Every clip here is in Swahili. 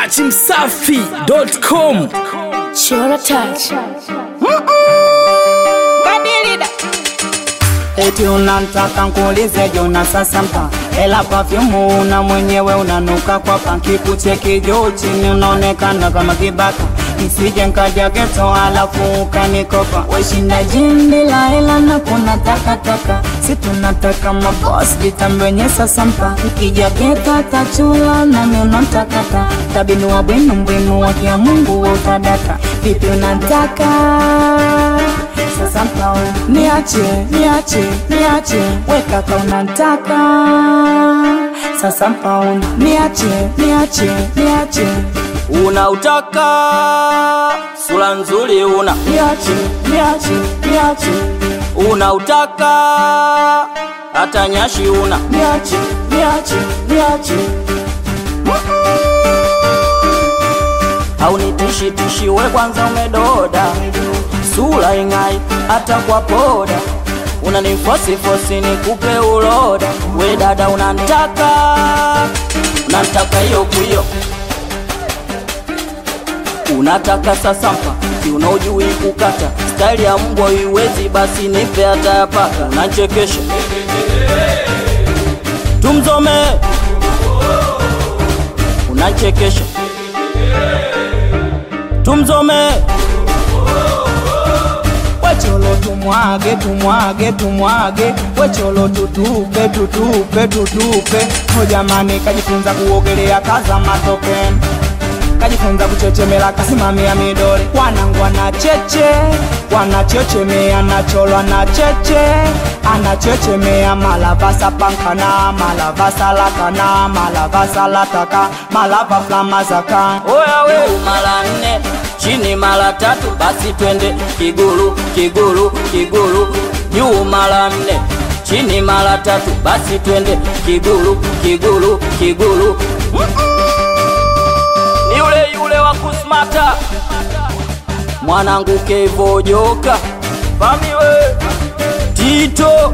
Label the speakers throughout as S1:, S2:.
S1: dachimsafi.com
S2: Chora touch.
S3: Badilida.
S4: Eti unantaka nkuulize jona sasa mpa Ela pafyumu una mwenyewe unanuka kwa panki kucheki juu chini unaonekana kama kibaka Nisije nkaja geto alafu ukanikopa Weshinda jindi la hela na kuna takataka Si tunataka maboss vitambenye sasa mpa Ukija geta tachula nami unatakata Tabinu wa bwinu mbwinu wa kia mungu wa utadaka Vipi unataka sasa mplao niache niache niache weka kaunantaka sasa mpaona niache niache niache
S5: unautaka sura nzuri una
S4: niache niache niache
S5: unautaka hata nyashi una
S4: niache niache niache
S5: haunitishi tishi we kwanza umedoda sura ing'ai hata kwa poda unanifosifosi nikupe uloda we dada unantaka unantaka hiyo kuyo unataka sasampa kiuno ujui kukata staili ya mbwa iwezi basi nipe hata ya paka unachekesha tumzome unachekesha tumzome
S4: wecholo tumwage tumwage tumwage wecholo tutupe tutupe tutupe hojamani kajifunza kuogelea kaza matope kajifunza kuchechemela kasimamia midori wanangu anacheche wanachechemea nacholwa na cheche anachechemea malavasa pankana malavasa lakana malavasa lataka malava flamazaka
S5: oya we mara nne chini mara tatu basi twende kigulu kigulu kigulu juu mara nne chini mara tatu basi twende kigulu kigulu kigulu ni yule yule wa kusmata mwanangu kevojoka famiwe tito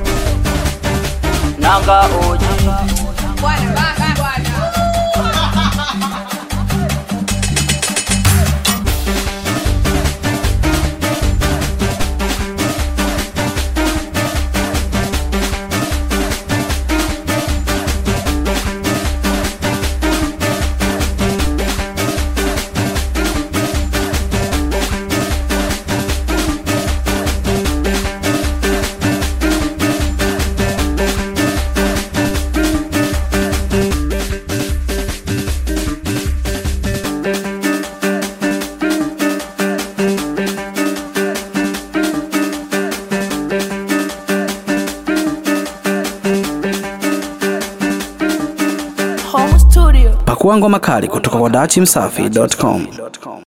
S5: nanga oji
S3: Bwana baba bwana.
S2: Home studio.
S1: pakuangwa makali kutoka kwa dachimsafi.com